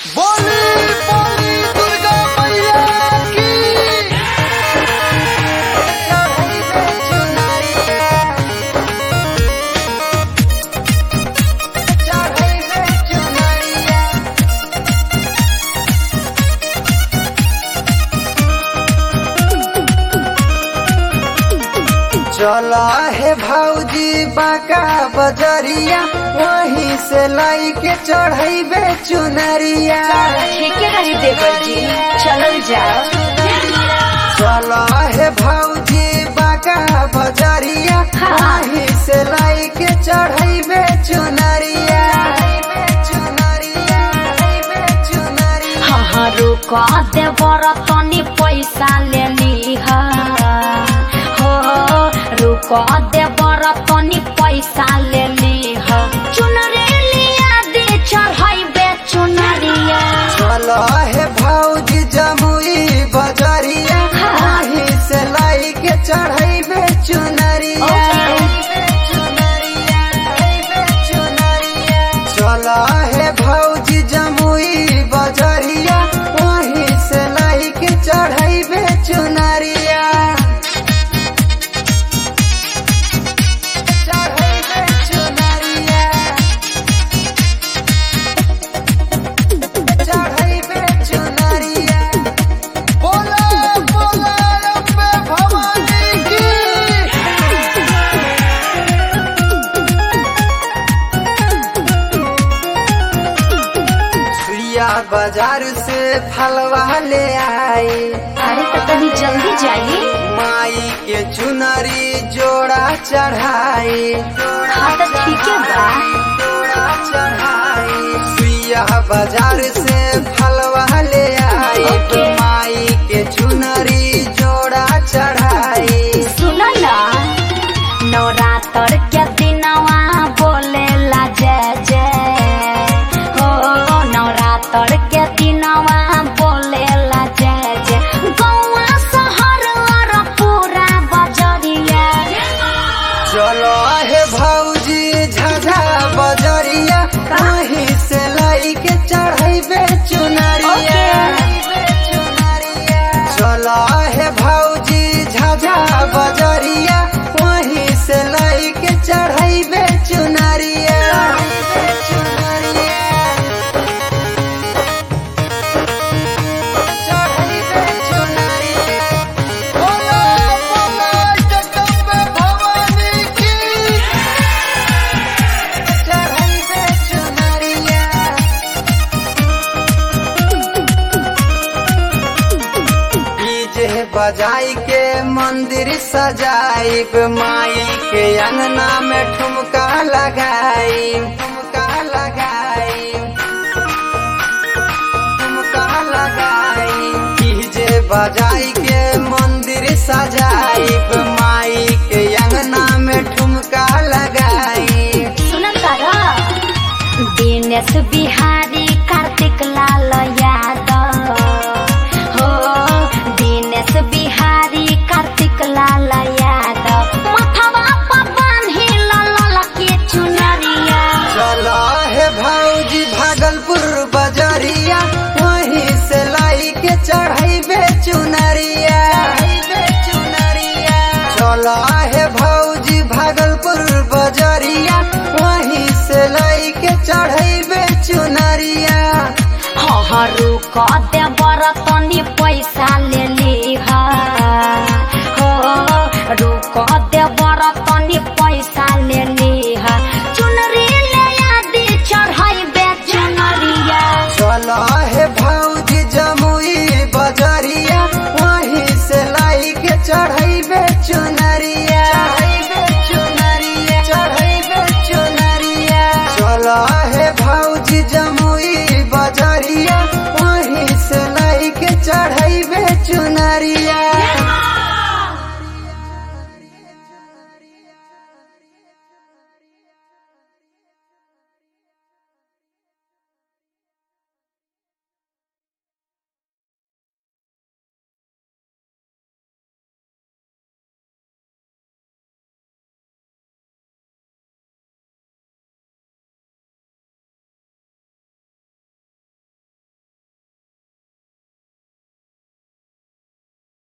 बोली बोली दुर्गा मैया की चढ़ई में चुनरिया चढ़ई में चुनरिया चला है भौजी बाका बजरिया वहीं से लाई के चढ़ैबे चुनरिया ठीके रही देवर जी चलल जाओ चला है भौजी बाका बजरिया हाँ। वहीं से लाई के चढ़ैबे चुनरिया चुनरिया चुनरिया हाँ हाँ रुक देवर तनी पैसा ले लीह हो रुक देवर तनी पैसा ले लीह चुनरी लिया दे चढ़ैबे चुनरिया चला है भौजी जमुई बजरिया हाँ। वहीं से लाई के चढ़ैबे चुनरिया चला है भौजी जमुई बजरिया वहीं से लाई के चढ़ैबे चुनरिया चढ़ैबे चुनरिया चढ़ैबे चुनरिया बोला बोला अम्बे भवानी की सुइया बाजार से फलवा ले आई अरे तो तनी जल्दी जाइए माई के चुनरी जोड़ा चढ़ाई हाँ तो ठीक है बा जोड़ा चढ़ाई सुइया बाजार से फलवा ले आई ओके। माई के चुनरी जोड़ा चढ़ाई सुन ना नवरात्र के दिनवा बोलेला जय जय हो नवरात्र के दिनवा बोलेला जय जय गौवा शहर और पूरा बजरिया चलो हे भौजी झझा बजरिया कहीं से लाई के चढ़ैबे चुनरिया चलो हे भौजी झझा बजरिया वहीं से लाई के चढ़ैबे चुनरिया चढ़ैबे चुनरिया बोला बोला जगदम्बे भवानी की चढ़ैबे चुनरिया डीजे बजाई के मंदिर सजाइब माई के अंगना में ठुमका लगाई ठुमका लगाई ठुमका लगाई डीजे बजाई के मंदिर सजाइब माई के अंगना में ठुमका लगाई सुन तारा दिनेश बिहारी कार्तिक लाल यादव हो दिनेश बिहारी कार्तिक लाल यादव मथवा पर बांधी लल के चुनरिया चला है भौजी भागलपुर बजरिया वहीं से लाई के चढ़ैबे चुनरिया चला है भौजी भागलपुर बजरिया वहीं से लाई के चढ़ैबे चुनरिया हरू क देवर तनी पैसा ले ली